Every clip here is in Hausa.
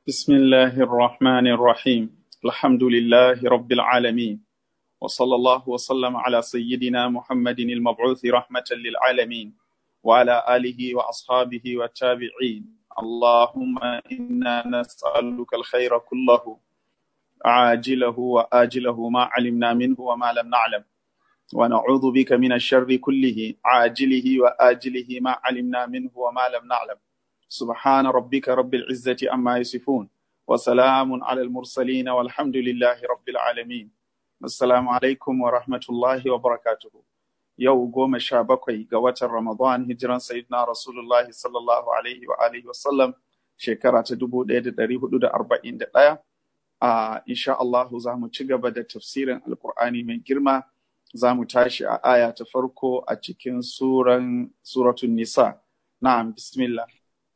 بسم الله الرحمن الرحيم الحمد لله رب العالمين وصلى الله وسلم على سيدنا محمد المبعوث رحمة للعالمين وعلى آله وأصحابه والتابعين اللهم إنا نسألك الخير كله عاجله وآجله ما علمنا منه وما لم نعلم ونعوذ بك من الشر كله عاجله وآجله ما علمنا منه وما لم نعلم سبحان ربك رب العزة عما يصفون وسلام على المرسلين والحمد لله رب العالمين السلام عليكم ورحمة الله وبركاته yau goma sha bakwai ga watan Ramadan hijiran Sayyidina Rasulullahi sallallahu alaihi wa alihi wasallam shekara ta dubu ɗaya da ɗari hudu da arba'in da ɗaya. A insha Allah za mu ci gaba da tafsirin Alƙur'ani mai girma za mu tashi a aya ta farko a cikin suran suratun Nisa. Na'am bismillah.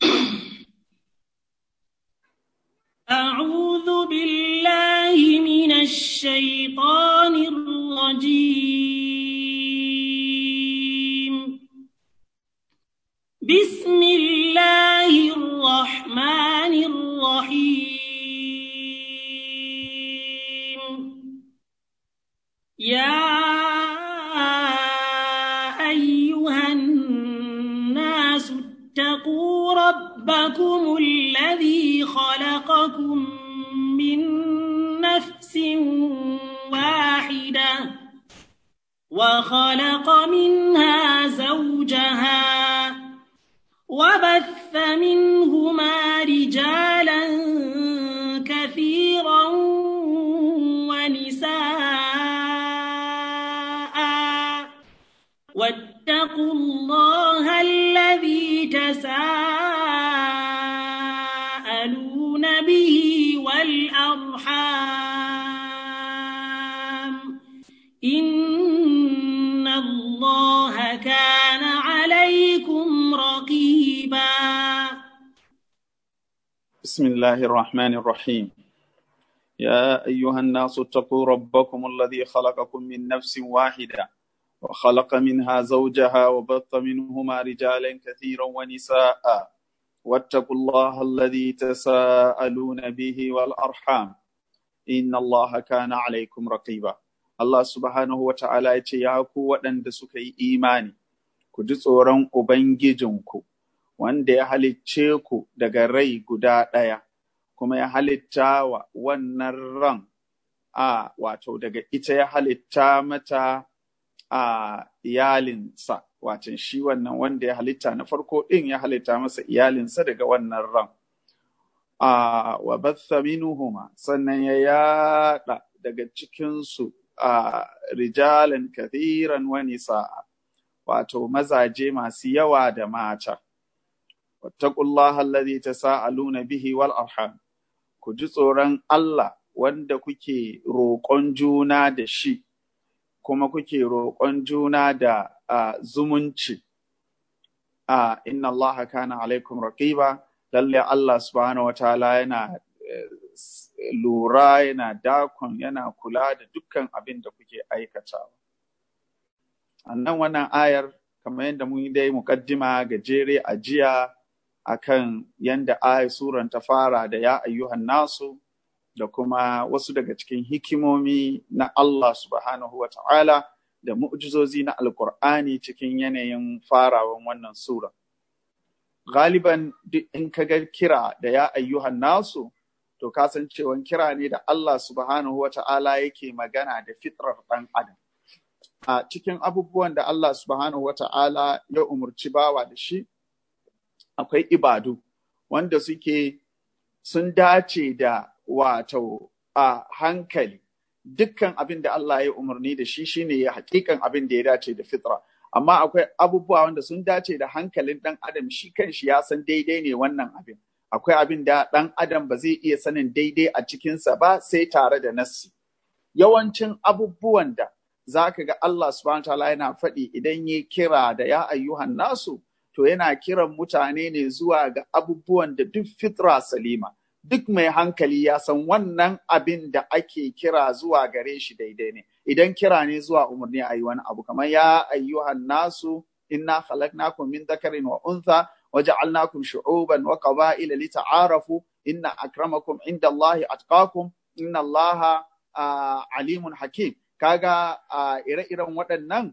أعوذ بالله من الشيطان الرجيم بسم الله الرحمن الرحيم يا أيها الناس اتقوا ربكم الذي خلقكم من نفس واحدة وخلق منها زوجها وبث منهما رجالا كثيرا ونساء واتقوا الله الذي تساءلون به والأرحام إن الله كان عليكم رقيبا بسم الله الرحمن الرحيم يا أيها الناس اتقوا ربكم الذي خلقكم من نفس واحدة وخلق منها زوجها وبث منهما رجالا كثيرا ونساء واتقوا الله الذي تساءلون به والأرحام إن الله كان عليكم رقيبا Allah subhanahu wa ta'ala ya ce, Ya ku waɗanda suka yi imani, ku ji tsoron Ubangijinku, wanda ya halicce ku daga rai guda ɗaya, kuma ya halitta wa wannan ran, a wato daga ita ya halitta mata a iyalinsa, watan shi wannan wanda ya halitta na farko ɗin ya halitta masa iyalinsa daga wannan ran. A wa batha minuhuma sannan ya yaɗa daga cikinsu a rijalan kathiran wa nisa'a wato mazaje masu yawa da mata. Wattaqullaha allazi tasaaluna bihi wal arham ku ji tsoron Allah wanda kuke roƙon juna da shi kuma kuke roƙon juna da zumunci. Inna Allah kana alaikum raqiba lalle Allah subhanahu wa ta'ala yana lura yana dakon yana kula da dukkan abin da kuke aikatawa. A nan wannan ayar, kamar yadda mun dai muƙaddima gajere a jiya akan yadda ayar suran ta fara da ya ayyuhan nasu da kuma wasu daga cikin hikimomi na Allah subhanahu wa ta'ala da mu'jizozi na Alƙur'ani cikin yanayin farawan wannan sura. Galiban duk in ka ga kira da ya ayyuhan nasu, to kasancewan kira ne da Allah subhanahu wa ta'ala yake magana da fitrar ɗan adam. A cikin abubuwan da Allah subhanahu wa ta'ala ya umarci bawa da shi, akwai ibadu wanda suke sun dace da wato a hankali. Dukkan abin da Allah ya umarni da shi shine ya hakikan abin da ya dace da fitra. Amma akwai abubuwa wanda sun dace da hankalin ɗan adam shi kan shi ya san daidai ne wannan abin. akwai abin da ɗan adam ba zai iya sanin daidai a cikinsa ba sai tare da nassi. Yawancin abubuwan da za ka ga Allah subhanahu ta'ala yana faɗi idan ya kira da ya ayyuhan nasu, to yana kiran mutane ne zuwa ga abubuwan da duk fitra salima. Duk mai hankali ya san wannan abin da ake kira zuwa gare shi daidai ne. Idan kira ne zuwa umarni a yi wani abu, kamar ya ayyuhan nasu inna khalaqnakum min dhakarin wa untha waja'alnakum shu'uban wa qaba'ila lita'arafu inna akramakum indallahi atqakum inna Allaha alimun hakim kaga ire-iren waɗannan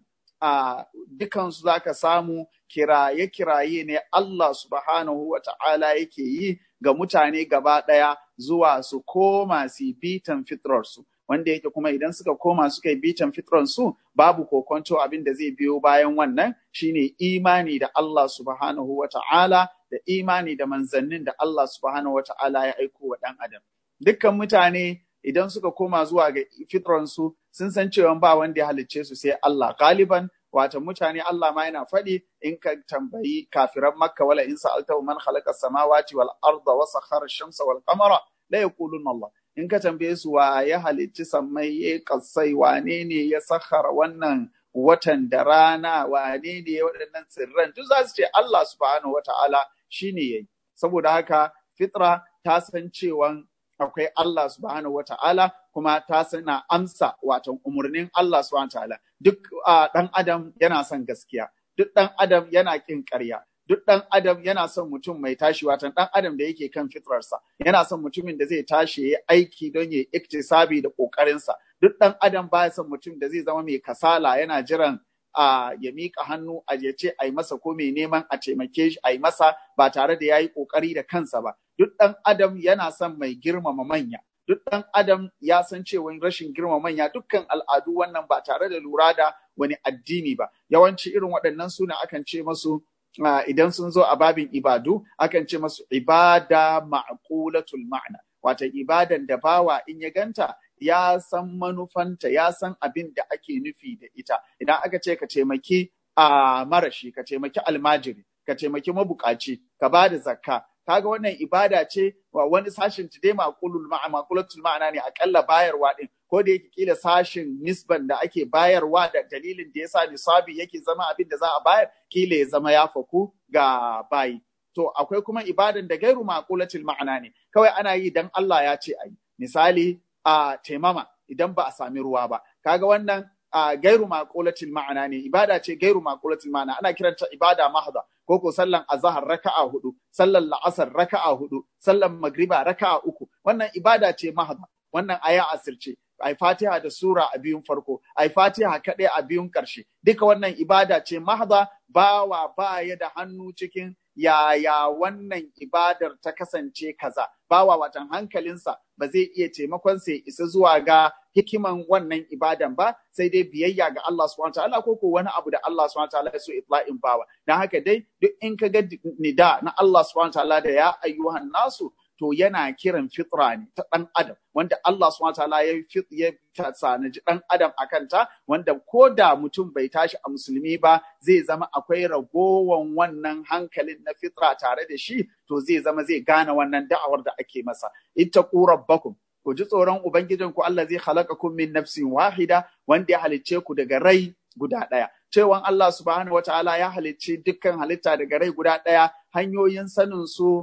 dukansu za ka samu kiraye-kiraye ne Allah subhanahu wa ta'ala yake yi ga mutane gaba ɗaya zuwa su koma su bitan fitrarsu. Wanda yake kuma idan suka koma suka yi bitan fitrarsu babu kokonto abin da zai biyo bayan wannan shine imani da Allah subhanahu wa ta'ala da imani da manzannin da Allah subhanahu wa ta'ala ya aiko wa ɗan adam. Dukkan mutane idan suka koma zuwa ga fitransu sun san cewa ba wanda ya halicce su sai Allah galiban wata mutane Allah ma yana faɗi in ka tambayi kafiran Makka wala in sa'alta man khalaqa samawati wal arda wa sakhara shamsa wal qamara la yaquluna Allah in ka tambaye su wa ya halicci sammai ya kasai wane ne ya sakhara wannan watan da rana wane ne waɗannan tsirran duk za su ce Allah subhanahu wata'ala shine yayi saboda haka fitra ta san cewa akwai Allah subhanahu wa ta'ala kuma ta sana amsa watan umarnin Allah subhanahu wa ta'ala duk ɗan adam yana son gaskiya duk ɗan adam yana ƙin ƙarya duk ɗan adam yana son mutum mai tashi watan ɗan adam da yake kan fitrarsa yana son mutumin da zai tashi ya aiki don ya iktisabi da ƙoƙarinsa duk ɗan adam baya son mutum da zai zama mai kasala yana jiran a ya miƙa hannu a ya ce a yi masa ko mai neman a taimake shi a yi masa ba tare da ya yi ƙoƙari da kansa ba duk ɗan adam yana son mai girmama manya duk ɗan adam ya san cewa rashin girmama manya dukkan al'adu wannan ba tare da lura da wani addini ba yawanci irin waɗannan suna akan ce masu idan sun zo a babin ibadu akan ce masu ibada ma'qulatul ma'na wata ibadan da bawa in ya ganta ya san manufanta ya san abin da ake nufi da ita idan aka ce ka taimaki a marashi ka taimaki almajiri ka taimaki mabukaci ka ba da zakka kaga wannan ibada ce wa wani sashin dai maqulul ma'a maqulatul ma'ana ne akalla bayarwa din ko da yake kila sashin nisban da ake bayarwa da dalilin da yasa nisabi yake zama abin da za a bayar kila ya zama ya faku ga bayi to akwai kuma ibadan da gairu maqulatul ma'ana ne kawai ana yi dan Allah ya ce ayi misali a taimama idan ba a sami ruwa ba kaga wannan a gairu maqulatul ma'ana ne ibada ce gairu maqulatul ma'ana ana kiranta ibada mahda ko ko sallan azhar raka'a hudu sallan la'asar raka'a hudu sallan magriba raka'a uku wannan ibada ce mahda wannan aya asirce ai fatiha da sura a biyun farko ai fatiha kaɗai a biyun ƙarshe duka wannan ibada ce mahda bawa baya da hannu cikin yaya wannan ibadar ta kasance kaza bawa watan hankalinsa ba zai iya taimakon sai isa zuwa ga hikiman wannan ibadan ba sai dai biyayya ga Allah subhanahu wataala ko ko wani abu da Allah subhanahu wataala ya so itla'in bawa dan haka dai duk in ka ga nida na Allah subhanahu wataala da ya ayyuhan nasu to yana kiran fitra ne ta ɗan adam wanda Allah subhanahu wataala ya ya sanaji ɗan adam a kanta wanda ko da mutum bai tashi a musulmi ba zai zama akwai ragowan wannan hankalin na fitra tare da shi to zai zama zai gane wannan da'awar da ake masa ittaqu rabbakum ku ji tsoron ubangijin ku Allah zai halakakum min nafsin wahida wanda ya halicce ku daga rai guda ɗaya cewan Allah subhanahu wataala ya halicci dukkan halitta daga rai guda ɗaya hanyoyin sanin su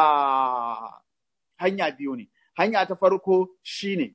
a hanya biyu ne. Hanya ta farko shine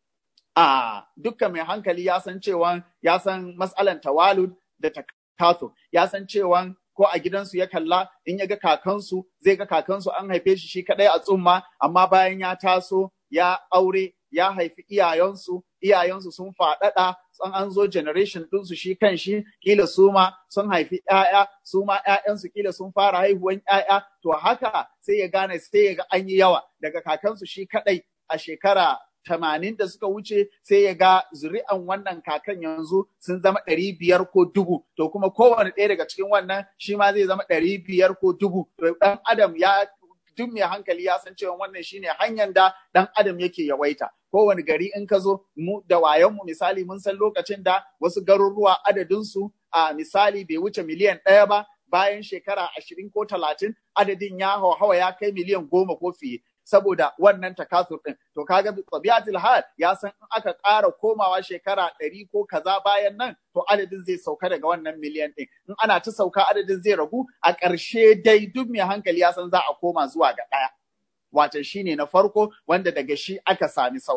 a dukkan mai hankali ya san cewa ya san matsalan tawalud da takato ya san cewa ko a gidansu ya kalla in ya ga kakansu zai ga kakansu an haife shi shi kadai a tsumma amma bayan ya taso ya aure ya haifi iyayensu iyayensu sun faɗaɗa an an zo generation ɗinsu shi kan shi kila su ma sun haifi ‘ya'ya su ma ‘ya'yansu kila sun fara haihuwan ‘ya'ya to haka sai ya gane sai ya ga an yi yawa daga kakansu shi kaɗai a shekara tamanin da suka wuce sai ya ga zuri'an wannan kakan yanzu sun zama ɗari biyar ko dubu to kuma kowane ɗaya daga cikin wannan shi ma zai zama ɗari biyar ko dubu to ɗan adam ya duk mai hankali ya san cewa wannan shine hanyar da ɗan adam yake yawaita kowane gari in ka zo mu da wayanmu misali mun san lokacin da wasu garuruwa adadinsu a misali bai wuce miliyan ɗaya ba bayan shekara ashirin ko talatin adadin ya hawa ya kai miliyan goma ko fiye saboda wannan takasur ɗin. To kaga tabiatul hal ya san in aka ƙara komawa shekara ɗari ko kaza bayan nan to adadin zai sauka daga wannan miliyan ɗin. In ana ta sauka adadin zai ragu a ƙarshe dai duk mai hankali ya san za a koma zuwa ga ɗaya. Wato shi ne na farko wanda daga shi aka sami sauran.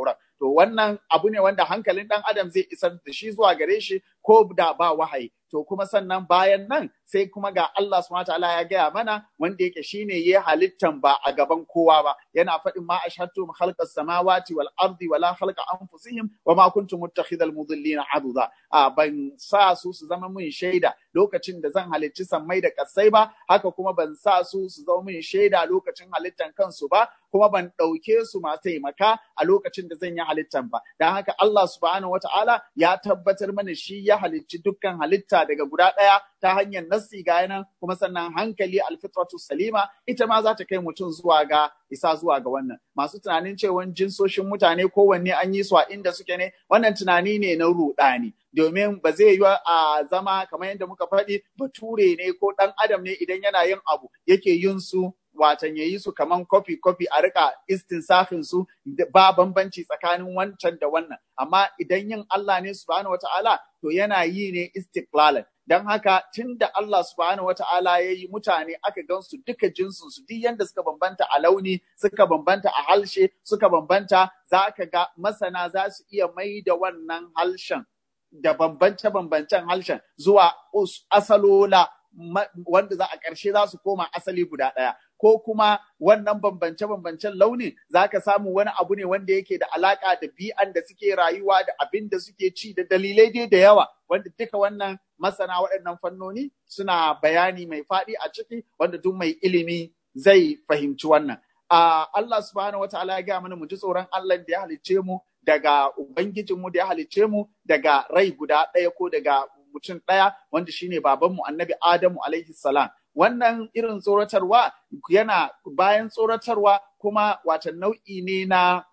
to wannan abu ne wanda hankalin dan adam zai isar da shi zuwa gare shi ko da ba wahayi to kuma sannan bayan nan sai kuma ga Allah subhanahu wataala ya gaya mana wanda yake shine ya halittan ba a gaban kowa ba yana faɗin ma ashhadtum khalqas samawati wal ardi wala khalqa anfusihim wa ma kuntum muttakhidhal mudillina aduda a ban sa su su zama mun shaida lokacin da zan halicci sammai da kasai ba haka kuma ban sa su su zama mun shaida lokacin halittan kansu ba kuma ban ɗauke su masu taimaka a lokacin da zan yi halittan ba don haka Allah subhanahu wataala ya tabbatar mana shi ya halicci dukkan halitta daga guda ɗaya ta hanyar nassi ga nan kuma sannan hankali alfitratu salima ita ma za ta kai mutum zuwa ga isa zuwa ga wannan masu tunanin cewa jinsoshin mutane kowanne an yi su a inda suke ne wannan tunani ne na ruɗani domin ba zai yi a zama kamar yadda muka faɗi bature ne ko ɗan adam ne idan yana yin abu yake yin su watan ya yi su kaman kofi kofi a rika istinsafin su ba bambanci tsakanin wancan da wannan amma idan yin Allah ne subhanahu wata'ala to yana yi ne istiklalan don haka tun da Allah subhanahu wata'ala ya yi mutane aka gansu duka jinsin su duk yanda suka bambanta a launi suka bambanta a halshe suka bambanta za ka ga masana za su iya mai da wannan halshen da bambance-bambancen harshen zuwa asalola wanda za a ƙarshe za su koma asali guda ɗaya. Ko kuma wannan bambance-bambancen launin za ka samu wani abu ne wanda yake da alaƙa da bi'an da suke rayuwa da abin da suke ci da dalilai dai da yawa wanda duka wannan masana waɗannan fannoni suna bayani mai faɗi a ciki wanda duk mai ilimi zai fahimci wannan. Uh, Allah subhanahu wa ta'ala ya gaya mana mu ji tsoron Allah da ya halicce mu daga Ubangijinmu da ya halicce mu daga rai guda ɗaya ko daga mutum ɗaya wanda shine babanmu annabi Adamu alaihi salam. Wannan irin tsoratarwa yana bayan tsoratarwa kuma wata nau'i ne na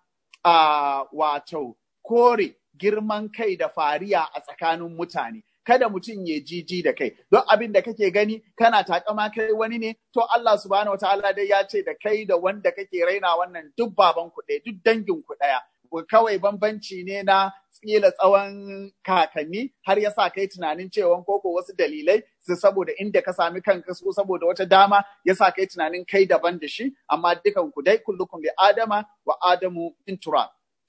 uh, wato kore girman kai da fariya a tsakanin mutane. kada mutum ya jiji da kai don abin da kake gani kana takama kai wani ne to Allah subhanahu wataala dai ya ce da kai da wanda kake raina wannan duk baban ku ɗaya duk dangin ku ɗaya kawai bambanci ne na tsila tsawon kakanni har ya sa kai tunanin cewa koko wasu dalilai su saboda inda ka sami kanka su saboda wata dama ya sa kai tunanin kai daban da shi amma dukan ku dai kullukum bi adama wa adamu in turab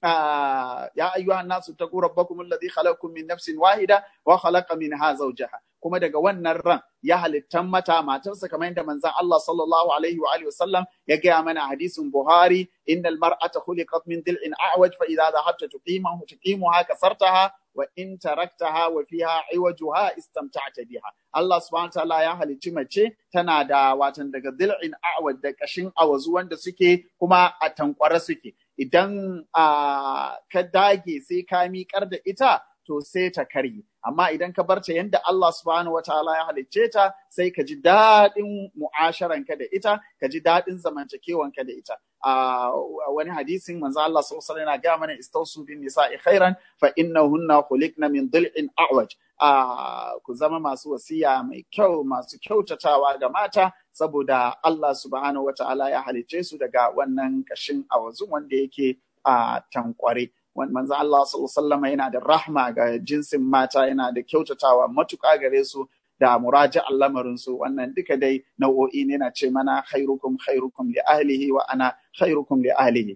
يا أيها الناس اتقوا ربكم الذي خلقكم من نفس واحدة وخلق منها زوجها kuma daga wannan ran ya halittan mata matarsa kamar yadda manzon Allah sallallahu alaihi wa alihi wasallam ya gaya mana hadisin Buhari innal mar'ata khuliqat min dil'in a'waj fa idza dhahabta tuqimahu tuqimuha kasartaha wa in taraktaha wa fiha iwajuha istamta'ta biha Allah subhanahu wa ta'ala ya halicci mace tana da watan daga dil'in a'waj da kashin awazu wanda suke kuma a tankwara suke idan ka dage sai ka miƙar da ita to sai ta karye amma idan ka barta yadda Allah subhanahu wataala ya halicce ta sai ka ji daɗin mu'asharanka da ita ka ji daɗin zamantakewanka da ita a wani hadisin manzo Allah sallallahu alaihi wasallam yana ga mana istausu bin nisa'i khairan fa innahunna khuliqna min dil'in a'waj a ku zama masu wasiya mai kyau masu kyautatawa ga mata saboda Allah subhanahu wataala ya halicce su daga wannan kashin awazu wanda yake a tankware manzo Allah sallallahu yana da rahma ga jinsin mata yana da kyautatawa matuƙa gare su da muraja'an lamarin su wannan duka dai nau'o'i ne na ce mana khairukum khairukum li ahlihi wa ana khairukum li ahlihi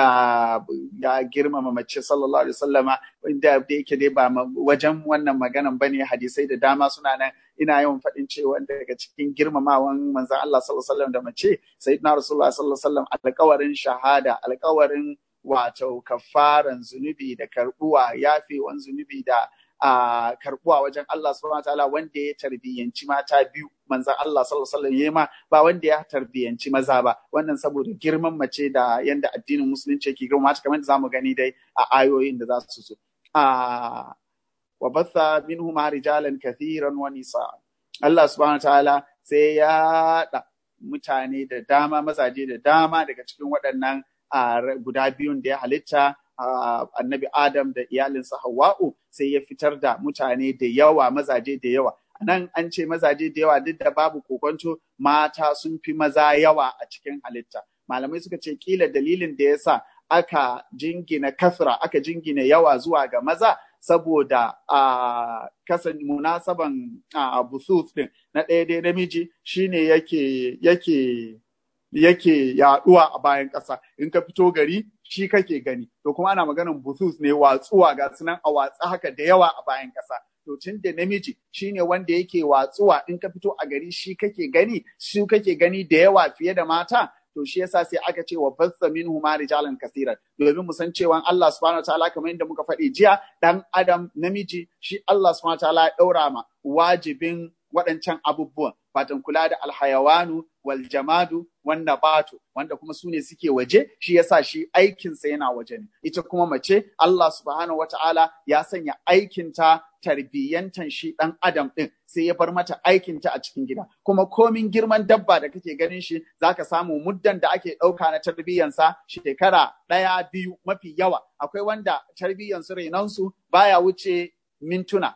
ya girmama mace sallallahu alaihi wasallama inda da yake dai ba wajen wannan maganan bane hadisai da dama suna nan ina yawan faɗin cewa daga cikin girmamawan manzon Allah sallallahu alaihi wasallam da mace sayyidina rasulullah sallallahu alaihi wasallam alƙawarin shahada alƙawarin wato kafaran zunubi da karbuwa yafewan zunubi da a karbuwa wajen Allah subhanahu wataala wanda ya tarbiyyanci mata biyu manzon Allah sallallahu alaihi wasallam ma ba wanda ya tarbiyyanci maza ba wannan saboda girman mace da yanda addinin musulunci yake girma ta kamar da zamu gani dai a ayoyin da za su so a wa batha minhuma rijalan kathiran wa nisaa Allah subhanahu wataala sai ya da mutane da dama mazaje da dama daga cikin waɗannan a guda biyun da ya halitta annabi Adam da iyalinsa Hawwa'u sai ya fitar da mutane da yawa mazaje da yawa nan an ce mazaje da yawa duk da babu kokonto mata sun fi maza yawa a cikin halitta malamai suka ce kila dalilin da yasa aka jingina kasra aka jingina yawa zuwa ga maza saboda a kasan munasaban a busus din na ɗaya dai namiji shine yake yake yake yaduwa a bayan ƙasa in ka fito gari shi kake gani to kuma ana maganin busus ne watsuwa ga sunan a watsa haka da yawa a bayan ƙasa to tun da namiji shine wanda yake watsuwa in ka fito a gari shi kake gani shi kake gani da yawa fiye da mata to shi yasa sai aka ce wa bassa minhu ma rijalan kaseeran domin mu san cewa Allah subhanahu wataala kamar yadda muka faɗi jiya dan adam namiji shi Allah subhanahu wataala ya daura ma wajibin waɗancan abubuwan fatan kula da alhayawanu wal jamadu wan nabatu wanda kuma su ne suke waje shi yasa shi aikinsa yana waje ne ita kuma mace Allah subhanahu wataala ya sanya aikinta tarbiyyantan shi ɗan adam ɗin sai ya bar mata aikinta a cikin gida kuma komin girman dabba da kake ganin shi zaka samu muddan da ake ɗauka na tarbiyyansa shekara ɗaya biyu mafi yawa akwai wanda tarbiyyansu renonsu baya wuce mintuna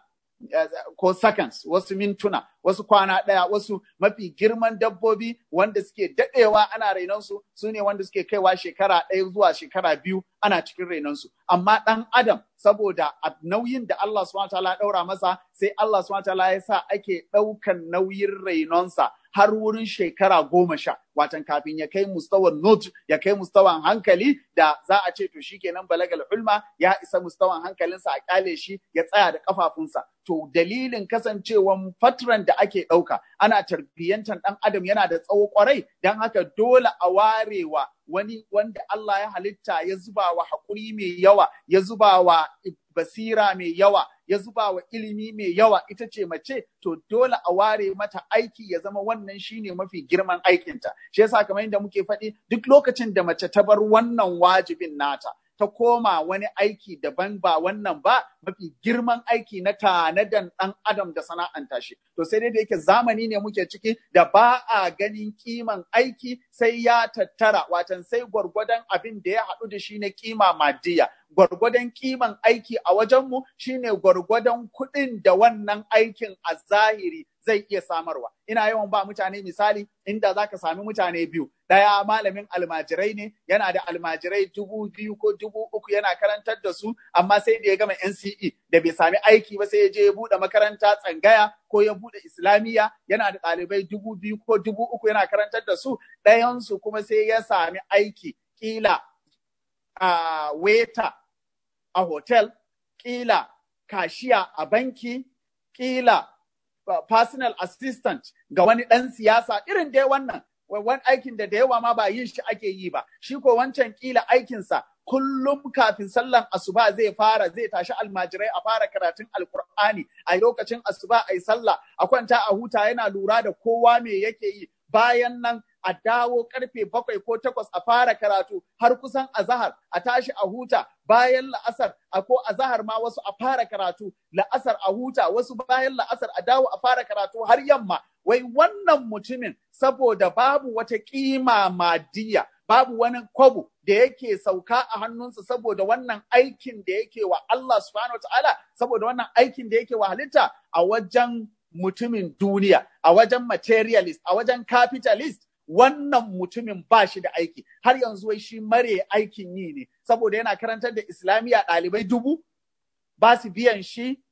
ko seconds wasu mintuna wasu kwana ɗaya wasu mafi girman dabbobi wanda suke daɗewa ana rainonsu su ne wanda suke kaiwa shekara ɗaya zuwa shekara biyu ana cikin rainonsu amma ɗan adam saboda nauyin da Allah subhanahu ta'ala ɗaura masa sai Allah subhanahu ta'ala ya sa ake ɗaukan nauyin rainonsa har wurin shekara goma sha watan kafin ya kai mustawan not ya kai mustawan hankali da za a ce to shikenan balagal ulma ya isa mustawan hankalinsa a kyale shi ya tsaya da kafafunsa to dalilin kasancewan fatran da ake ɗauka ana tarbiyyantar ɗan adam yana da tsawo kwarai don haka dole a warewa wani wanda Allah ya halitta ya zuba wa haƙuri mai yawa ya zuba wa basira mai yawa ya zuba wa ilimi mai yawa ita ce mace to dole a ware mata aiki ya zama wannan shine mafi girman aikinta shi yasa kamar yadda muke faɗi duk lokacin da mace ta bar wannan wajibin nata ta koma wani aiki daban ba wannan ba mafi girman aiki na tanadan ɗan adam da sana'anta shi. To sai dai da yake zamani ne muke ciki da ba a ganin kiman aiki sai ya tattara watan sai gwargwadon abin da ya haɗu da shi na kima madiya. Gwargwadon kiman aiki a wajenmu shine gwargwadon kuɗin da wannan aikin a zahiri zai iya samarwa. Ina yawan ba mutane misali inda za ka sami mutane biyu. Ɗaya malamin almajirai ne, yana da almajirai dubu biyu ko dubu uku yana karantar da su, amma sai da ya gama NCE da bai sami aiki ba sai ya je ya buɗe makaranta tsangaya ko ya buɗe Islamiyya yana da ɗalibai dubu biyu ko dubu uku yana karantar da su, ɗayansu kuma sai ya sami aiki ƙila a weta a hotel, ƙila kashiya a banki, ƙila personal assistant ga wani ɗan siyasa irin dai wannan wani aikin da da yawa ma ba yin shi ake yi ba shi ko wancan kila aikinsa kullum kafin sallan asuba zai fara zai tashi almajirai a fara karatun alkur'ani a lokacin asuba a yi sallah a kwanta a huta yana lura da kowa me yake yi bayan nan a dawo karfe bakwai ko takwas a fara karatu har kusan azahar a tashi a huta bayan la'asar a ko azahar ma wasu a fara karatu la'asar a huta wasu bayan la'asar a dawo a fara karatu har yamma wai wannan mutumin saboda babu wata kima madiya babu wani kwabo da yake sauka a hannunsa saboda wannan aikin da yake wa Allah subhanahu ta'ala saboda wannan aikin da yake wa halitta a wajen mutumin duniya a wajen materialist a wajen capitalist wannan mutumin ba shi da aiki har yanzu wai shi mare aikin yi ne saboda yana karantar da islamiyya ɗalibai dubu ba su biyan shi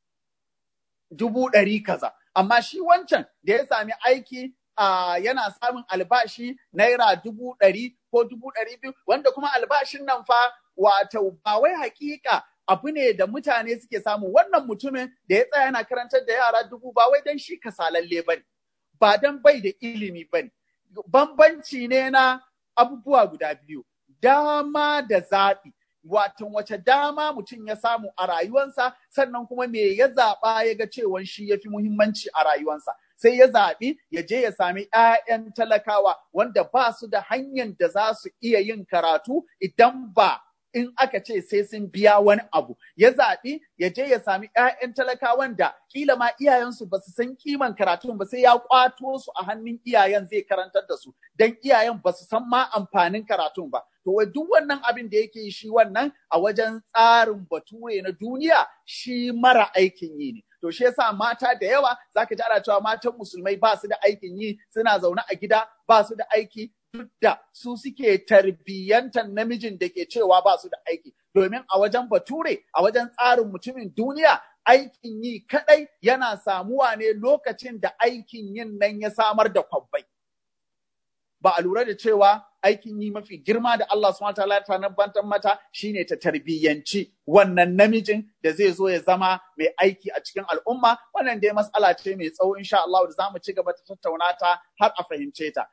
dubu ɗari kaza amma shi wancan da ya sami aiki uh, yana samun albashi naira dubu ɗari ko dubu ɗari biyu wanda kuma albashin nan fa wato ba wai hakika abu ne da mutane suke samu wannan mutumin da ya tsaya yana karantar da yara dubu ba wai don shi kasalalle ba ne ba don bai da ilimi ba ne bambanci ne na abubuwa guda biyu dama da zaɓi watan wace dama mutum ya samu a rayuwansa sannan kuma me ya zaɓa ya ga cewa shi ya fi muhimmanci a rayuwansa sai ya zaɓi ya je ya sami ‘ya'yan talakawa wanda ba su da hanyar da za su iya yin karatu idan ba in aka ce sai sun biya wani abu ya zaɓi ya je ya sami ‘ya'yan talakawan da kila ma iyayensu ba su san kiman karatun ba sai ya kwato su a hannun iyayen zai karantar da su don iyayen ba su san ma amfanin karatun ba to wai duk wannan abin da yake shi wannan a wajen tsarin bature na duniya shi mara aikin yi ne to shi yasa mata da yawa zaka ji ana cewa matan musulmai ba su da aikin yi suna zaune a gida ba su da aiki duk da su suke tarbiyyantar namijin da ke cewa ba su da aiki domin a wajen bature a wajen tsarin mutumin duniya aikin yi kadai yana samuwa ne lokacin da aikin yin nan ya samar da kwabbai ba a lura da cewa aikin yi mafi girma da Allah subhanahu wataala ta nabantar mata shine ta tarbiyyanci wannan namijin da zai zo ya zama mai aiki a cikin al'umma wannan dai matsala ce mai tsawo insha Allah da zamu ci gaba ta tattauna ta har a fahimce ta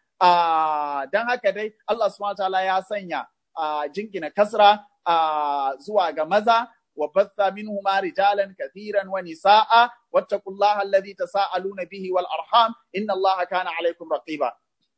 a dan haka dai Allah subhanahu wataala ya sanya jingina kasra zuwa ga maza وبث منهما رجالا كثيرا ونساء واتقوا الله الذي تساءلون به والارحام ان الله كان عليكم رقيبا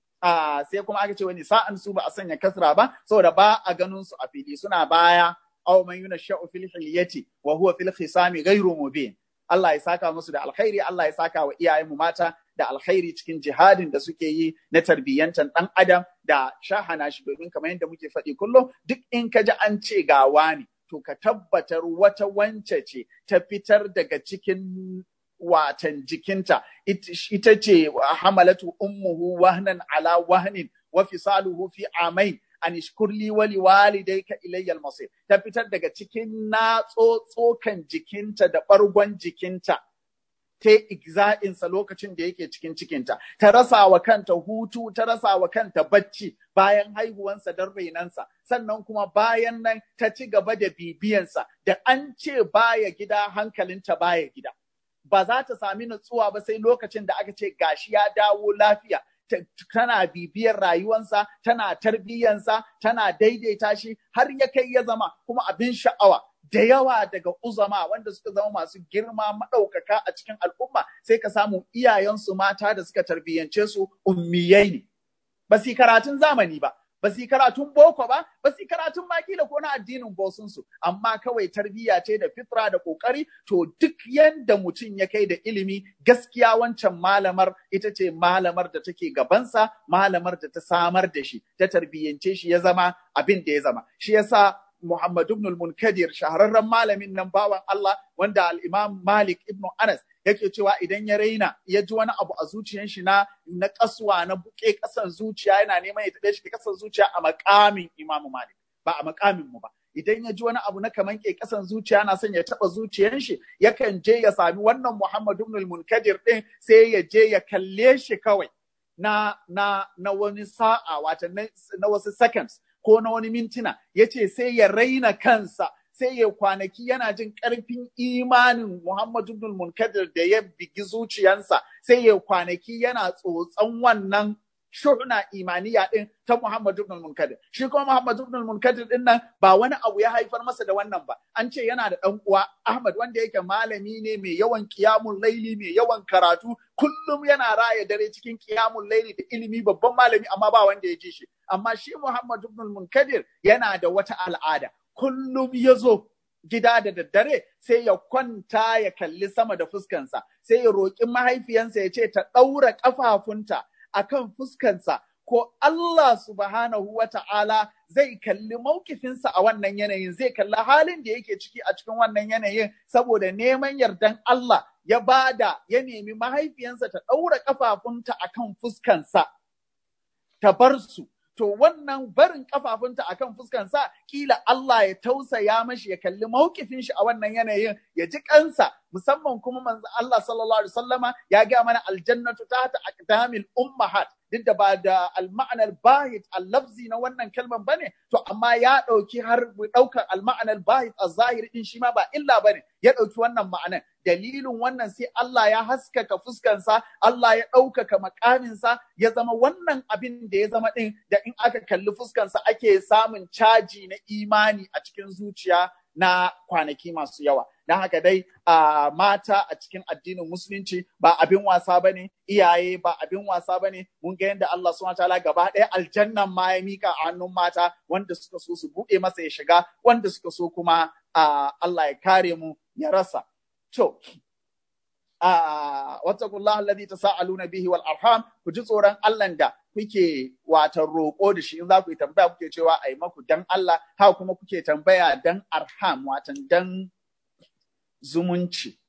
Ah, sai kuma aka ce wani sa'an su ba a sanya kasra ba saboda ba a ganin su a fili suna baya aw man yunashau fil hilyati wa huwa fil khisami ghairu mubin Allah ya saka musu da alkhairi Allah ya saka wa iyayenmu mata da alkhairi cikin jihadin da suke yi na tarbiyyantar dan adam da shahana shi domin kamar yadda muke faɗi kullum duk in ka ji an ce ga wani to ka tabbatar wata wance ce ta fitar daga cikin watan jikinta ita ce hamalatu ummuhu wahnan ala wahnin wa fisaluhu fi amain an ishkurli wali walidayka ilayya al-masir ta fitar daga cikin na tsotsokan jikinta da bargon jikinta ta igza'insa lokacin da yake cikin cikinta, ta rasa wa kanta hutu, ta rasa wa kanta bacci bayan haihuwansa don rainansa, sannan kuma bayan nan ta ci gaba da bibiyansa, da an ce baya gida hankalinta baya gida. Ba za ta sami nutsuwa ba sai lokacin da aka ce gashi ya dawo lafiya, tana bibiyar rayuwansa, tana tarbiyyansa, tana daidaita shi har ya kai ya zama kuma abin sha'awa. da yawa daga uzama wanda suka zama masu girma maɗaukaka a cikin al'umma sai ka samu iyayensu mata da suka tarbiyyance su ummiyai ne. Ba su karatun zamani ba, ba su karatun boko ba, ba su karatun makila ko na addinin bosunsu, amma kawai tarbiyya ce da fitra da ƙoƙari, to duk yanda mutum ya kai da ilimi gaskiya wancan malamar ita ce malamar da take gabansa, malamar da ta samar da shi, ta tarbiyyance shi ya zama abin da ya zama. Shi yasa Muhammad ibn al-Munkadir shahararren malamin nan bawan Allah wanda al-Imam Malik ibn Anas yake cewa idan ya raina ya ji wani abu a zuciyar shi na na kaswa na buke kasan zuciya yana neman ya tabe shi kasan zuciya a makamin Imam Malik ba a makamin mu ba idan ya ji wani abu na kaman ke kasan zuciya na son ya taba zuciyar shi yakan je ya sami wannan Muhammad ibn al-Munkadir din sai ya je ya kalle shi kawai na na na wani sa'a wata na wasu seconds ko na wani mintuna ya ce sai ya raina kansa sai ya kwanaki yana jin ƙarfin imanin Muhammadu ibn Munkadir da ya bigi zuciyansa sai ya kwanaki yana tsotson wannan shuhna imaniya din ta Muhammadu ibn Munkadir shi kuma Muhammadu ibn Munkadir din nan ba wani abu ya haifar masa da wannan ba an ce yana da ɗan uwa Ahmad wanda yake malami ne mai yawan qiyamul laili mai yawan karatu kullum yana raya dare cikin qiyamul laili da ilimi babban malami amma ba wanda ya ji shi amma shi Muhammad ibn Munkadir yana da wata al'ada kullum ya zo gida da daddare sai ya kwanta ya kalli sama da fuskansa sai ya roƙi mahaifiyansa ya ce ta ɗaura ƙafafunta akan fuskansa ko Allah subhanahu wa ta'ala zai kalli maukifinsa a wannan yanayin zai kalli halin da yake ciki a cikin wannan yanayin saboda neman yardan Allah ya bada ya nemi mahaifiyansa ta ɗaura ƙafafunta akan fuskansa ta bar su to wannan barin kafafunta akan fuskansa kila Allah ya tausaya mashi ya kalli mawkifin shi a wannan yanayin ya ji kansa musamman kuma manzo Allah sallallahu alaihi wasallama ya ga mana aljannatu tahta aqdamil ummahat duk da ba da alma'anar bahit al-lafzi na wannan kalman bane to amma ya dauki har daukar alma'anar bahit az-zahir din shi ma ba illa bane ya dauki wannan ma'anar dalilin wannan sai Allah ya haskaka fuskansa Allah ya ɗaukaka makaminsa ya zama wannan abin da ya zama ɗin da in aka kalli fuskansa ake samun caji na imani a cikin zuciya na kwanaki masu yawa. Don haka dai a mata a cikin addinin musulunci ba abin wasa ba ne, iyaye ba abin wasa ba ne, mun ga yadda Allah subhanahu ta'ala gaba ɗaya aljannan ma ya mika a hannun mata wanda suka so su buɗe masa ya shiga, wanda suka so kuma Allah ya kare mu ya rasa. To, wattakullah alladhi tasaaluna bihi wal arham ku ji tsoron Allah da kuke watan roƙo da shi in za ku yi tambaya kuke cewa ai maku dan Allah haka kuma kuke tambaya dan arham watan dan zumunci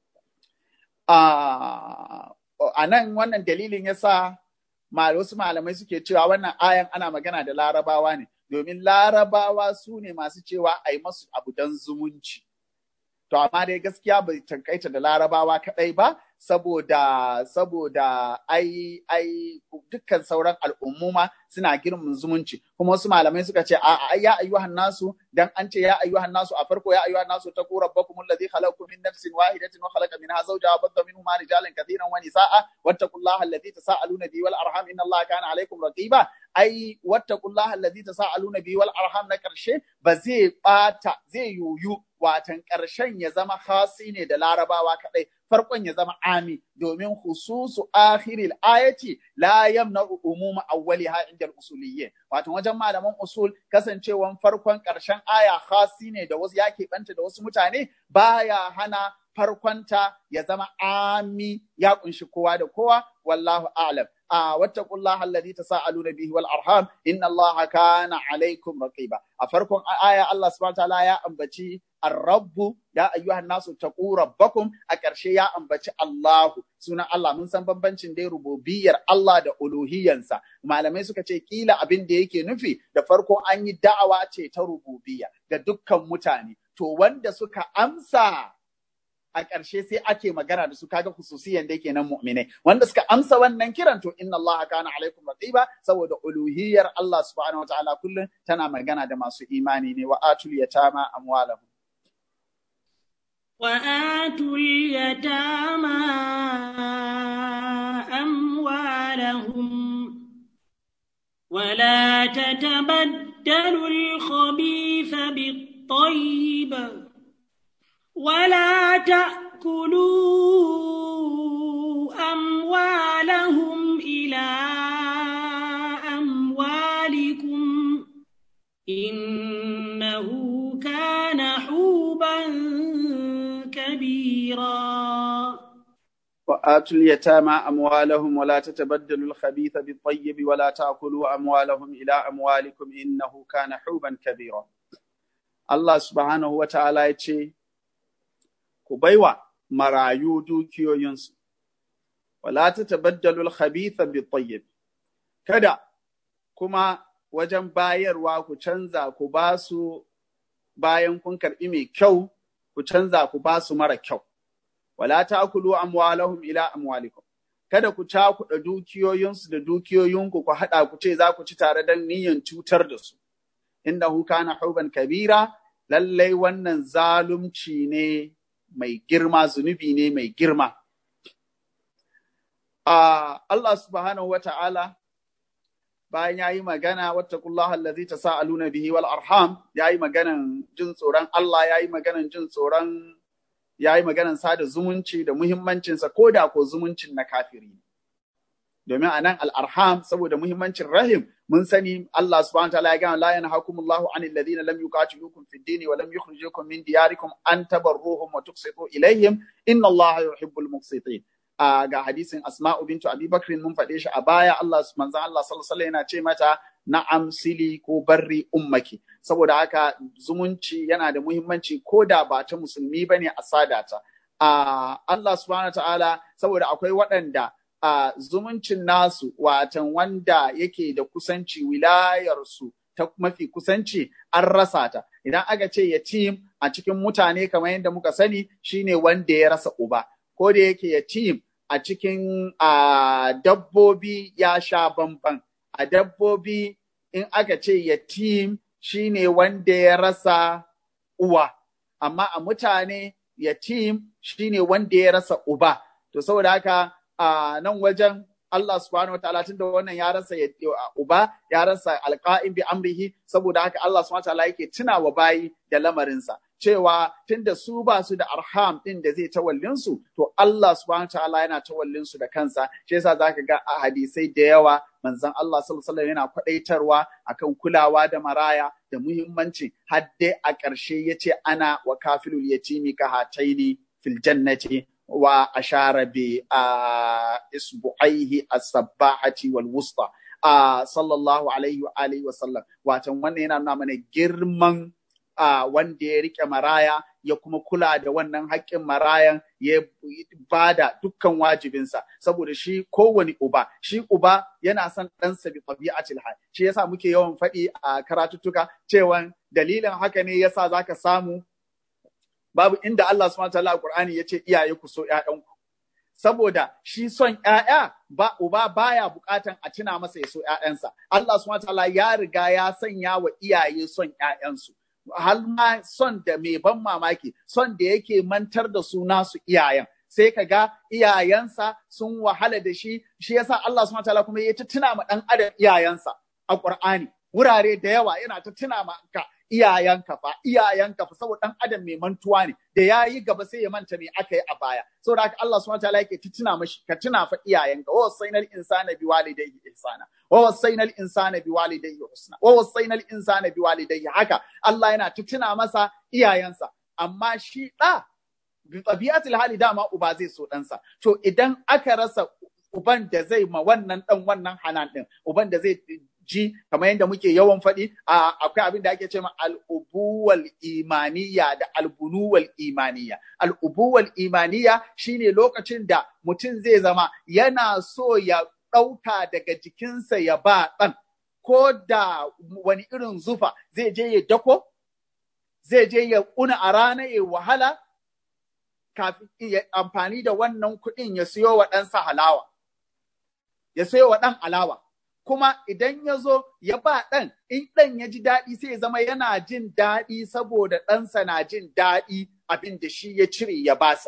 a nan wannan dalilin yasa wasu malamai suke cewa wannan ayan ana magana da larabawa ne domin larabawa su ne masu cewa ai masu abu dan zumunci To amma dai gaskiya bai tankaita da larabawa kaɗai ba, saboda saboda ai ai dukkan sauran al'ummuma suna girman zumunci kuma wasu malamai suka ce a ya ayyuhan nasu dan an ce ya ayyuhan nasu a farko ya ayyuhan nasu taqu rabbakum alladhi khalaqakum min nafsin wahidatin wa khalaqa minha zawjaha wa batha minhuma rijalan katiran wa nisaa wattaqullaha alladhi tasaaluna bihi wal arham inna allaha kana alaykum raqiba ai wattaqullaha alladhi tasaaluna bihi wal arham na karshe ba zai bata zai yuyu watan karshen ya zama khasi ne da larabawa kadai farkon ya zama ami domin hususu akhiril ayati la yamna umuma awwaliha inda al-usuliyyin wato wajen malaman usul kasancewan farkon karshen aya khasi ne da wasu yake banta da wasu mutane baya hana farkonta ya zama ami ya kunshi kowa da kowa wallahu a'lam a wattaqullaha alladhi tasaaluna bihi wal arham inna allaha kana alaykum raqiba a farkon aya Allah subhanahu wa ta'ala ya ambaci Ar-Rabbu ya ayyuhan nasu taqu rabbakum a ƙarshe ya ambaci Allahu sunan Allah mun san bambancin dai rububiyar Allah da uluhiyansa malamai suka ce kila abin da yake nufi da farko an yi da'awa ce ta rububiyya ga dukkan mutane to wanda suka amsa a ƙarshe sai ake magana da su kaga hususiyan da yake nan mu'minai wanda suka amsa wannan kiran to inna Allah kana alaikum raqiba saboda uluhiyar Allah subhanahu wataala kullun tana magana da masu imani ne wa atul yatama amwalahum وآتوا اليتامى أموالهم ولا تتبدلوا الخبيث بالطيب ولا تأكلوا أموالهم إلى أموالكم إنه كان حوبا كبيرا وآتوا اليتامى أموالهم ولا تتبدلوا الخبيث بالطيب ولا تأكلوا أموالهم إلى أموالكم إنه كان حوبا كبيرا الله سبحانه وتعالى يتشي كبيوة مرايو دوكيو ينسو ولا تتبدلوا الخبيث بالطيب كذا كما wajen bayarwa ku canza ku ba su bayan kun karɓi mai kyau ku canza ku ba su mara kyau. Wala ta'kulu amwalahum ila amwalikum. Kada ku cakuɗa dukiyoyinsu da dukiyoyinku ku haɗa ku ce za ku ci tare don niyyar cutar da su. Innahu kana huban kabira, lallai wannan zalunci ne mai girma, zunubi ne mai girma. Allah subhanahu wa ta'ala bayan ya yi magana wattaqullaha allazi tasaaluna bihi wal arham ya yi maganan jin tsoron Allah ya yi maganan jin tsoron ya yi maganan sada zumunci da muhimmancinsa ko da ko zumuncin na kafiri domin a nan al'arham saboda muhimmancin rahim mun sani Allah subhanahu wa ta'ala ya gana la yanhakumullahu anil ladina lam yuqatilukum fid dini wa lam yukhrijukum min diyarikum an tabarruhum wa tuqsitu ilayhim inna Allah yuhibbul muqsitin ga hadisin Asma'u bintu Abi Bakr mun faɗe shi a baya Allah manzon Allah sallallahu alaihi yana ce mata na'am sili ko barri ummaki saboda haka zumunci yana da muhimmanci ko da ba ta musulmi bane a sadata Allah subhanahu ta'ala saboda akwai waɗanda a zumuncin nasu watan wanda yake da kusanci wilayarsu ta mafi kusanci an rasa ta idan aka ce yatim a cikin mutane kamar yadda muka sani shine wanda ya rasa uba ko da yake yatim a cikin dabbobi ya sha bamban a dabbobi in aka ce yatim shine wanda ya rasa uwa amma a mutane yatim shine wanda ya rasa uba to saboda haka a nan wajen Allah subhanahu wataala tunda wannan ya rasa uba ya rasa alqa'im bi amrihi saboda haka Allah subhanahu wataala yake tunawa bayi da lamarinsa cewa tunda su ba su da arham din da zai tawallin su to Allah subhanahu wataala yana tawallin su da kansa shi yasa zaka ga a hadisai da yawa manzon Allah sallallahu alaihi yana kwadaitarwa akan kulawa da maraya da muhimmanci har dai a ƙarshe yace ana wa kafilul yatimi ka hataini fil jannati wa ashara bi isbu'aihi as-sabbahati wal wusta sallallahu alaihi wa alihi wa sallam watan wannan yana nuna mana girman wanda ya rike maraya ya kuma kula da wannan haƙƙin marayan ya bada dukkan wajibinsa saboda shi kowane uba shi uba yana son ɗansa bi tabi'atil hal shi yasa muke yawan faɗi a karatuttuka cewa dalilin haka ne yasa zaka samu babu inda Allah subhanahu wa ta'ala Qur'ani yace iyaye ku so ƴaƴanku saboda shi son ‘ya'ya ba uba baya bukatan a tuna masa ya so ‘ya'yansa. Allah subhanahu ta'ala ya riga ya sanya wa iyaye son ‘ya'yansu. Har ma son da mai ban mamaki, son da yake mantar da su nasu iyayen. Sai ka ga iyayensa sun wahala da shi, shi yasa Allah subhanahu ta'ala kuma ya ta tuna ma ɗan adam iyayensa a Ƙur'ani. Wurare da yawa yana ta tuna ma ka iyayenka fa iyayenka fa saboda dan adam mai mantuwa ne da ya yi gaba sai ya manta me aka yi a baya saboda haka Allah subhanahu wataala yake tuna mashi ka tuna fa iyayenka wa wasainal insana bi walidayhi ihsana wa wasainal insana bi walidayhi husna wa wasainal insana bi walidayhi haka Allah yana ta tuna masa iyayensa amma shi da bi tabiatul hali dama uba zai so ɗansa to idan aka rasa uban da zai ma wannan dan wannan hanan din uban da zai ji kamar yadda muke yawan faɗi akwai abin da ake ce ma al'ubuwal imaniya da albunuwal imaniya. Al'ubuwal imaniya shine lokacin da mutum zai zama yana so ya ɗauka daga jikinsa ya ba ɗan, ko da wani irin zufa zai je ya dako, zai je ya ƙuna a rana ya wahala, kafin ya amfani da wannan kuɗin ya siyo wa ɗansa halawa, ya siyo wa ɗan alawa. kuma idan ya zo ya ba ɗan, in ɗan ya ji daɗi sai ya zama yana jin daɗi saboda ɗansa na jin daɗi abin da shi ya cire ya basa.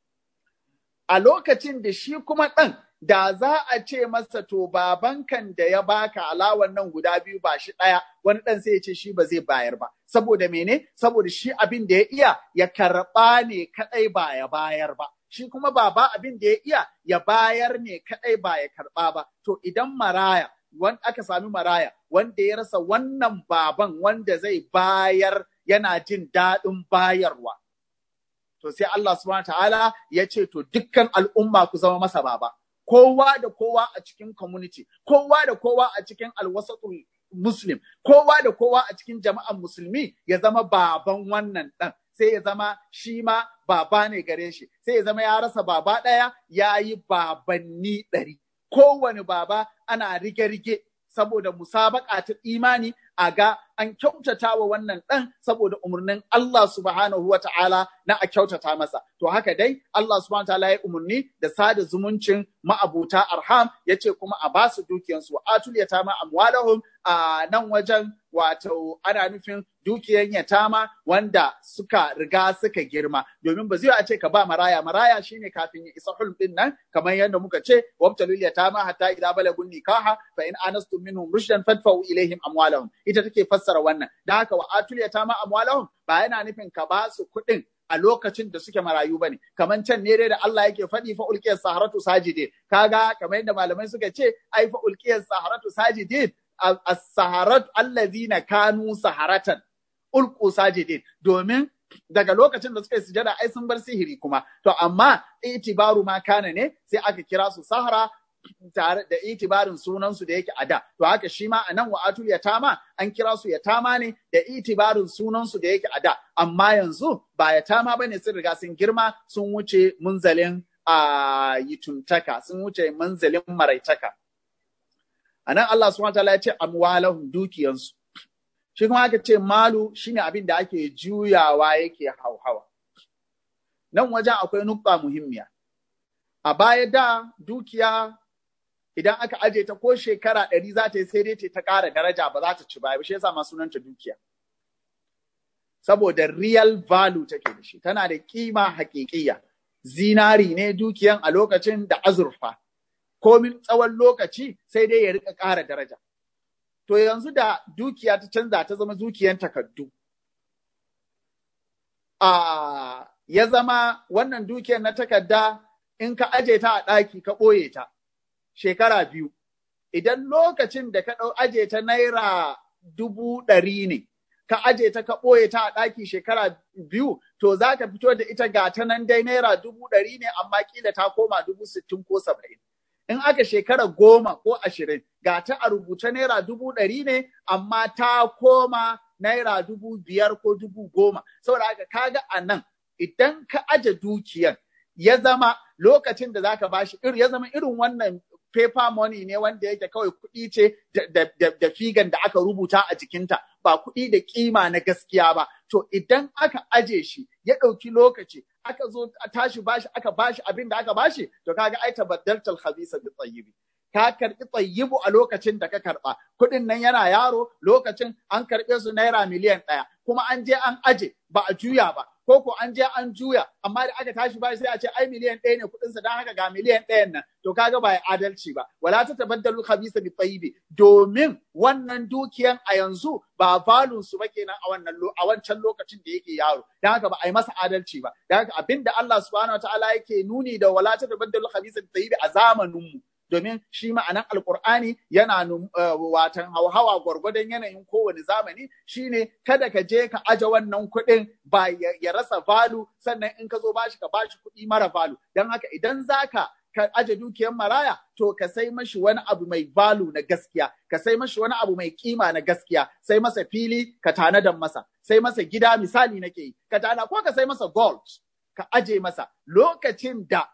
A lokacin da shi kuma ɗan, da za a ce masa to babankan da ya baka alawan nan guda biyu ba shi ɗaya, wani ɗan sai ya ce shi ba zai bayar ba. Saboda mene? Saboda shi abin da ya iya ya karɓa ne kaɗai ba ya bayar ba. Shi kuma baba abin da ya iya ya bayar ne kaɗai ba ya karɓa ba. To idan maraya wanda aka sami maraya wanda ya rasa wannan baban wanda zai bayar yana jin daɗin bayarwa. To sai Allah subhanahu ta'ala ya ce to dukkan al'umma ku zama masa baba. Kowa da kowa a cikin community, kowa da kowa a cikin alwasatul Muslim, kowa da kowa a cikin jama'an musulmi ya zama baban wannan ɗan. Sai ya zama shi ma baba ne gare shi, sai ya zama ya rasa baba ɗaya ya yi babanni ɗari. kowane baba ana rige-rige saboda musabaka ta imani a ga an kyautata wa wannan ɗan saboda umarnin Allah subhanahu wa ta'ala na a kyautata masa. To haka dai Allah subhanahu wa ta'ala ya umarni da sada zumuncin ma'abuta arham ya ce kuma a ba su dukiyansu wa atul yatama amwalahum a nan wajen wato ana nufin dukiyan yatama wanda suka riga suka girma domin ba zai a ce ka ba maraya maraya shine kafin ya isa hulm din nan kamar yadda muka ce wabtalul yatama hatta idza balagun nikaha fa in anastum minhum rushdan fadfa'u ilaihim amwalahum ita take fassara wannan da haka wa atul yatama amwalahum ba yana nufin ka ba su kuɗin a lokacin da suke marayu bane kaman can ne dai da Allah yake faɗi fa ulqiyas saharatu sajidin kaga kamar yadda malamai suka ce ai fa ulqiyas saharatu sajidin as-saharat allazina kanu saharatan ulqu sajidin domin daga lokacin da suka yi sujada ai sun bar sihiri kuma to amma itibaru ma kana ne sai aka kira su sahara tare da itibarin sunansu da yake a da to haka shi ma anan wa atul yatama an kira su yatama ne da itibarin sunansu da yake a da amma yanzu ba yatama bane sun riga sun girma sun wuce munzalin a yituntaka sun wuce munzalin maraitaka anan Allah subhanahu wataala ya ce amwalahum dukiyansu shi kuma aka ce malu shine abin da ake juyawa yake hauhawa nan wajen akwai nukta muhimmiya a baya da dukiya idan aka aje ta ko shekara ɗari za ta yi sai dai ta ƙara daraja ba za ta ci baya ba shi yasa ma sunanta dukiya saboda real value take da shi tana da kima haƙiƙiya zinari ne dukiyan a lokacin da azurfa komin tsawon lokaci sai dai ya rika ƙara daraja to yanzu da dukiya ta canza ta zama dukiyan takardu a ya zama wannan dukiyan na takarda in ka aje ta a ɗaki ka ɓoye ta shekara biyu. Idan lokacin da ka ɗau aje ta naira dubu ɗari ne, ka aje ta ka ɓoye ta a ɗaki shekara biyu, to za ka fito da ita ga ta nan dai naira dubu ɗari ne amma kila ta koma dubu sittin ko saba'in. In aka shekara goma ko ashirin, ga ta a rubuce naira dubu ɗari ne amma ta koma naira dubu biyar ko dubu goma. Saboda haka kaga a nan idan ka aje dukiyan ya zama lokacin da zaka bashi ya zama irin wannan paper money ne wanda yake kawai kuɗi ce da figan da aka rubuta a jikinta ba kuɗi da kima na gaskiya ba to idan aka aje shi ya ɗauki lokaci aka zo a tashi bashi aka bashi abin da aka bashi to kaga ai tabaddaltal khabisa bi tayyibi ka karbi tayyibu a lokacin da ka karba kuɗin nan yana yaro lokacin an karɓe su naira miliyan ɗaya kuma an je an aje ba a juya ba ko ko an je an juya amma da aka tashi ba sai a ce ai miliyan ɗaya ne kuɗin sa dan haka ga miliyan ɗayan nan to kaga ba ya adalci ba wala ta tabaddalu khabisa bi tayyibi domin wannan dukiyan a yanzu ba valun su ba kenan a wannan a wancan lokacin da yake yaro dan haka ba a yi masa adalci ba dan haka abinda Allah subhanahu wataala yake nuni da wala ta tabaddalu khabisa bi tayyibi a zamanin mu domin shi ma'anan alkur'ani yana watan hauhawa gwargwadon yanayin kowane zamani shine kada ka je ka aje wannan kuɗin ba ya rasa valu sannan in ka zo bashi ka bashi kuɗi mara valu don haka idan zaka ka aje dukiyar maraya to ka sai mashi wani abu mai valu na gaskiya ka sai mashi wani abu mai kima na gaskiya sai masa fili ka tanadan masa sai masa gida misali nake yi ka tana ko ka sai masa gold ka aje masa lokacin da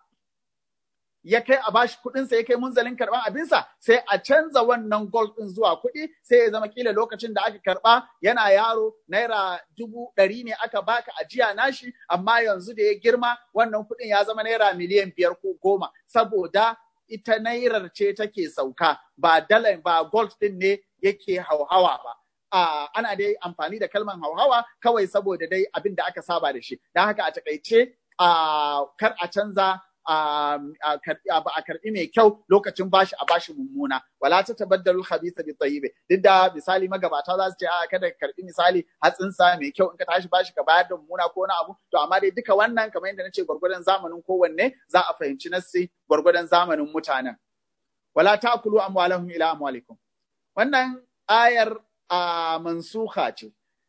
ya kai a bashi kuɗinsa ya kai munzalin karɓan abinsa sai a canza wannan gold ɗin zuwa kuɗi sai ya zama kila lokacin da aka karɓa yana yaro naira dubu ɗari ne aka baka ajiya nashi amma yanzu da ya girma wannan kuɗin ya zama naira miliyan biyar ko goma saboda ita nairar ce take sauka ba dalar ba gold ɗin ne yake hauhawa ba. Uh, ana dai amfani da kalman hauhawa kawai saboda dai abin da aka saba da shi. Don haka a takaice uh, kar a canza a karbi mai kyau lokacin bashi a bashi mummuna wala ta tabaddalu khabitha bi tayyibi duk da misali magabata za su ce a kada ka karbi misali hatsinsa mai kyau in ka tashi bashi ka bayar da mummuna ko wani abu to amma dai duka wannan kamar yadda nace gwargwadon zamanin kowanne za a fahimci nassi gwargwadon zamanin mutanen wala ta'kulu amwalahum ila amwalikum wannan ayar a mansuha ce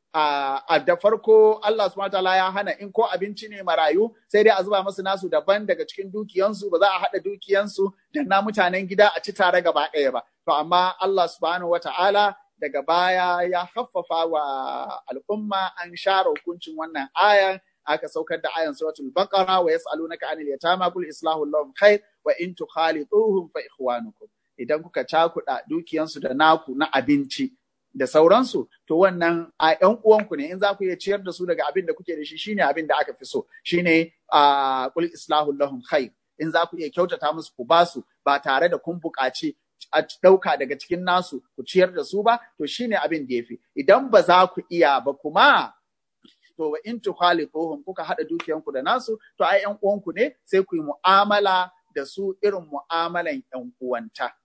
a da farko Allah subhanahu wataala ya hana in ko abinci ne marayu sai dai a zuba masu nasu daban daga cikin dukiyansu ba za a haɗa dukiyansu da na mutanen gida a ci tare gaba ɗaya ba to amma Allah subhanahu wataala daga baya ya haffafa wa al'umma an share hukuncin wannan ayan aka saukar da ayan suratul baqara wa yas'alunaka anil yatama kul islahu lahum khair wa in tukhalituhum fa ikhwanukum idan kuka cakuɗa dukiyansu da naku na abinci da sauransu to wannan a ƴan uwanku ne in za ku iya ciyar da su daga abin da kuke da shi shine abin da aka fi so shine a kul islahu lahum khair in za ku iya kyautata musu ku ba su ba tare da kun buƙaci a ɗauka daga cikin nasu ku ciyar da su ba to shine abin da yafi idan ba za ku iya ba kuma to wa in tukhaliquhum kuka hada dukiyanku da nasu to ai ƴan uwanku ne sai ku yi mu'amala da su irin mu'amalan ƴan uwanta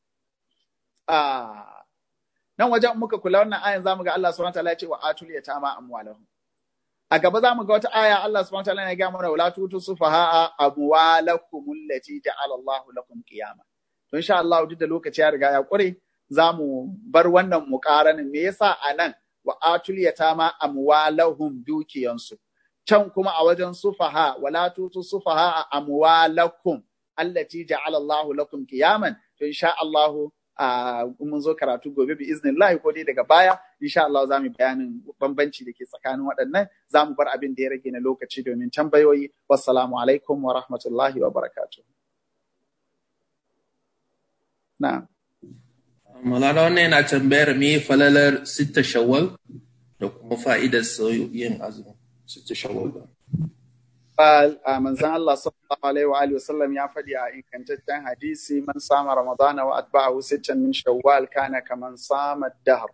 ah nan wajen muka kula wannan ayan zamu ga Allah subhanahu wataala ya ce wa atul yatama amwalahum a gaba zamu ga wata aya Allah subhanahu wataala ya ga mana wala tutu sufaha amwalakum allati ja'ala Allah lakum qiyama to insha Allah duk da lokaci ya riga ya kure zamu bar wannan muqaranin me yasa anan wa atul yatama amwalahum dukiyansu can kuma a wajen sufaha wala tutu sufaha amwalakum allati ja'ala Allah lakum qiyaman to insha Allah a mun zo karatu gobe bi iznillah ko dai daga baya insha Allah za mu bayanin bambanci da ke tsakanin waɗannan za mu bar abin da ya rage na lokaci domin tambayoyi wassalamu alaikum wa rahmatullahi wa barakatuh na Malala wannan yana tambayar me falalar sitta shawwal da kuma fa'idar yin azumi sitta shawwal a manzan Allah sallallahu alaihi wa alihi wasallam ya faɗi a ingantaccen hadisi man sama ramadana wa atba'ahu sittan min shawwal kana kaman sama dahr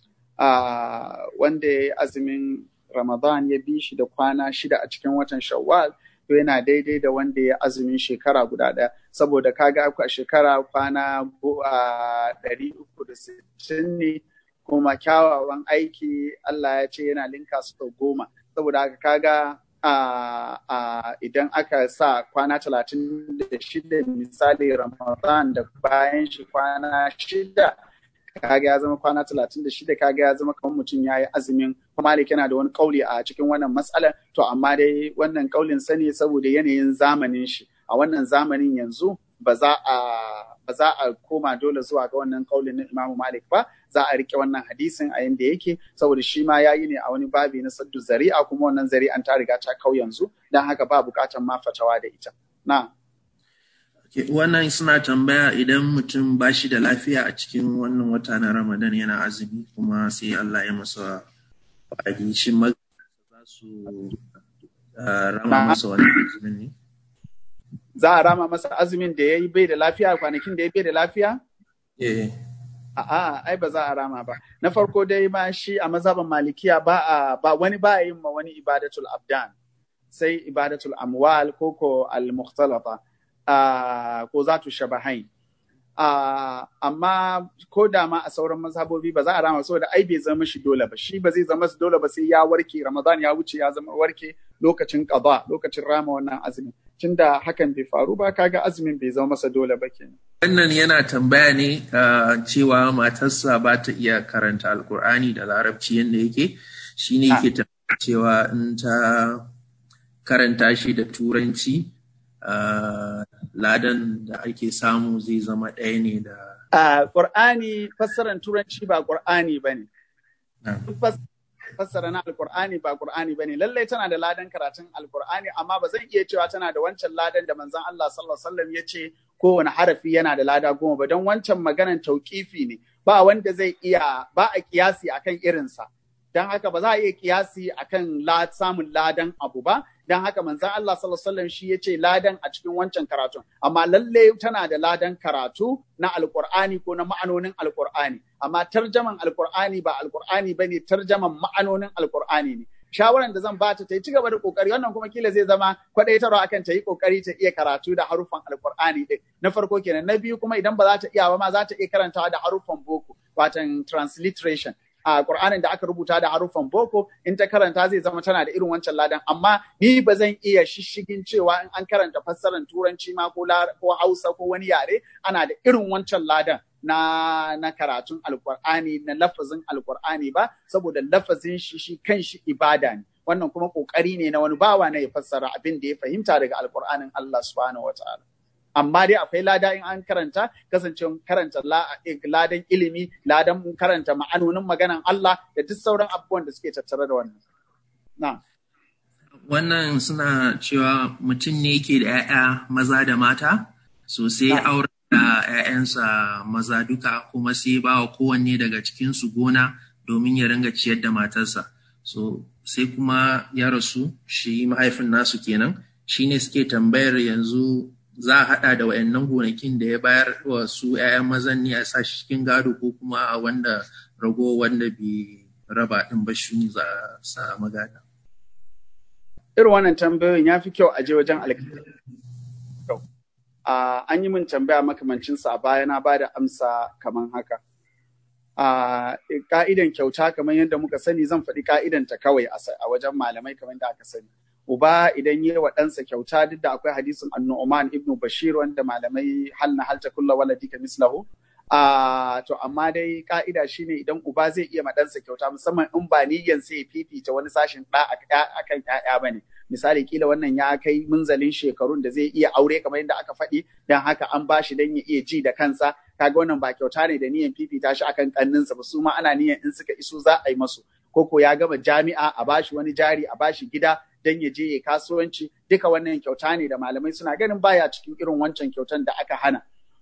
wanda ya azumin ramadan ya bi shi da kwana shida a cikin watan shawwal to yana daidai da wanda ya azumin shekara guda ɗaya saboda kaga a shekara kwana ɗari uku da sittin ne kuma kyawawan aiki Allah ya ce yana linka su goma saboda haka kaga Uh, uh, idan aka sa kwana talatin da shida misali ramadan da bayan shi kwana shida kaga ya zama kwana talatin da shida kaga ya zama kamar mutum ya yi azumin malik yana da wani kauli a cikin wannan matsalar to amma dai wannan kaulin sani saboda yanayin zamanin shi a wannan zamanin yanzu ba za a ba za a koma dole zuwa ga wannan kaulin na Imam Malik ba za a rike wannan hadisin a yanda yake saboda shi ma yayi ne a wani babi na saddu zari'a kuma wannan zari'an ta riga ta kau yanzu dan haka ba bukatan ma fatawa da ita na wannan suna tambaya idan mutum ba shi da lafiya a cikin wannan wata na Ramadan yana azumi kuma sai Allah ya masa wa'adi shi za su rama masa wani azumin ne za a rama masa azumin da ya yi bai da lafiya kwanakin da ya bai da lafiya eh A'a, ai ba za a rama ba. Na farko dai ma shi a mazhaban malikiya ba a ba wani ba yin ma wani ibadatul abdan. Sai ibadatul amwal ko ko al mukhtalata ko zatu shabahain. amma ko da ma a sauran mazhabobi ba za a rama saboda ai bai zama shi dole ba shi ba zai zama su dole ba sai ya warke ramadan ya wuce ya zama warke lokacin qada lokacin rama wannan azumin tunda hakan bai faru ba kaga azumin bai zama masa dole ba kenan wannan yana tambaya ne cewa matarsa ba ta iya karanta alkur'ani da larabci yadda yake shine yake tambaya cewa in ta karanta shi da turanci ladan da ake samu zai zama ɗaya ne da a Qur'ani fassaran turanci ba Qur'ani bane fassara na alkur'ani ba qur'ani bane lallai tana da ladan karatun alkur'ani amma ba zan iya cewa tana da wancan ladan da manzon Allah sallallahu alaihi wasallam ya ce kowane harafi yana da lada goma ba don wancan maganan tauƙifi ne ba wanda zai iya ba a kiyasi akan irinsa don haka ba za a iya kiyasi akan samun ladan abu ba don haka manzon Allah sallallahu alaihi wasallam shi ya ce ladan a cikin wancan karatun amma lalle tana da ladan karatu na alkur'ani ko na ma'anonin alkur'ani amma tarjaman alkur'ani ba alkur'ani bane tarjaman ma'anonin alkur'ani ne shawaran da zan bata ta yi cigaba da kokari wannan kuma kila zai zama kwadaitarwa akan ta yi kokari ta iya karatu da haruffan alkur'ani din na farko kenan na biyu kuma idan ba za ta iya ba ma za ta iya karantawa da haruffan boko watan transliteration a Qur'anin da aka rubuta da haruffan boko in ta karanta zai zama tana da irin wancan ladan amma ni ba zan iya shishigin cewa in an karanta fassarar turanci ma ko ko Hausa ko wani yare ana da irin wancan ladan na na karatun alkur'ani na lafazin alkur'ani ba saboda lafazin shi shi kan shi ibada ne wannan kuma kokari ne na wani bawa na ya fassara abin da ya fahimta daga alkur'anin Allah subhanahu wataala amma dai akwai lada in an karanta kasancewa karanta ladan ilimi ladan karanta ma'anonin maganan Allah da duk sauran abubuwan da suke tattare da wannan na wannan suna cewa mutum ne yake da 'ya'ya maza da mata so sai aure da 'ya'yansa maza duka kuma sai ba wa kowanne daga cikinsu gona domin ya ringa ciyar da matarsa so sai kuma ya rasu shi mahaifin nasu kenan shi ne suke tambayar yanzu za a haɗa da wayannan gonakin da ya bayar wa su 'ya'yan mazan ne a sa shi cikin gado ko kuma a wanda rago wanda bai raba ɗin ba shi za a sa magana. Irin wannan tambayoyin ya fi kyau a je wajen alkali. An yi min tambaya makamancinsa a baya na ba da amsa kamar haka. Ka'idan kyauta kamar yadda muka sani zan faɗi ka'idanta kawai a wajen malamai kamar da aka sani. uba idan yi wa ɗansa kyauta duk da akwai hadisin annu'man ibnu bashir wanda malamai hal na halta kulla waladi ka mislahu a to amma dai ka'ida shine idan uba zai iya ma ɗansa kyauta musamman in ba niyyan sai ya fifita wani sashin ɗa akan ƴaƴa bane misali kila wannan ya kai munzalin shekarun da zai iya aure kamar yadda aka faɗi dan haka an bashi dan ya iya ji da kansa kaga wannan ba kyauta ne da niyan fifita shi akan kanninsa ba su ma ana niyan in suka iso za a yi masu koko ya gama jami'a a bashi wani jari a bashi gida dan ya je ya kasuwanci duka wannan kyauta ne da malamai suna ganin baya cikin irin wancan kyautan da aka hana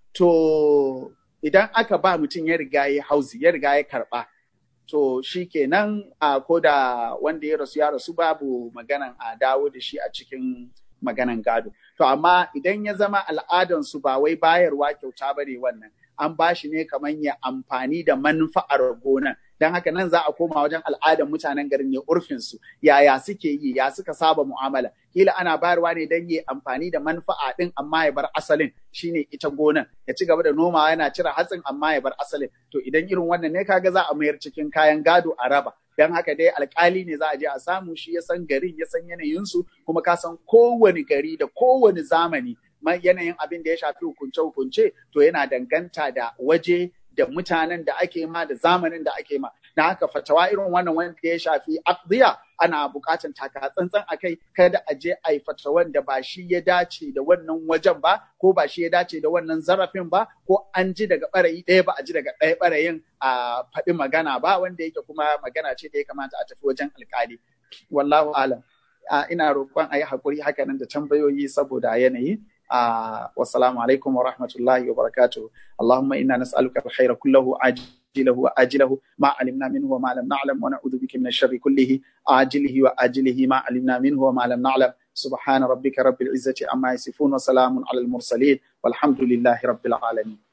to idan aka ba mutum ya riga ya hauzi ya riga ya karba to shi kenan a ko da wanda ya rasu ya rasu babu maganan a dawo da shi a cikin maganan gado to amma idan ya zama al'adansu ba wai bayarwa kyauta ba ne wannan an ba shi ne kamar ya amfani da manfa'ar gonan don haka nan za a koma wajen al'adar mutanen garin ne urfinsu yaya suke yi ya suka saba mu'amala kila ana bayarwa ne don yi amfani da manfa'a din amma ya bar asalin shine ita gonan ya ci gaba da nomawa yana cire hatsin amma ya bar asalin to idan irin wannan ne kaga za a mayar cikin kayan gado a raba don haka dai alkali ne za a je a samu shi ya san garin ya san yanayinsu kuma ka san kowane gari da kowane zamani yanayin abin da ya shafi hukunce-hukunce to yana danganta da waje da mutanen da ake ma da zamanin da ake ma na haka fatawa irin wannan wanda ya shafi akdiya ana bukatan taka tsantsan akai kada a je a yi fatawan da ba shi ya dace da wannan wajen ba ko ba shi ya dace da wannan zarafin ba ko an ji daga barayi ɗaya ba a ji daga ɗaya barayin a faɗi magana ba wanda yake kuma magana ce da ya kamata a tafi wajen alkali wallahu alam ina roƙon a yi haƙuri hakanan da tambayoyi saboda yanayi آه والسلام عليكم ورحمة الله وبركاته اللهم إنا نسألك الخير كله عاجل عاجله وآجله ما علمنا منه وما لم نعلم ونعوذ بك من الشر كله عاجله وآجله ما علمنا منه وما لم نعلم سبحان ربك رب العزة عما يصفون وسلام على المرسلين والحمد لله رب العالمين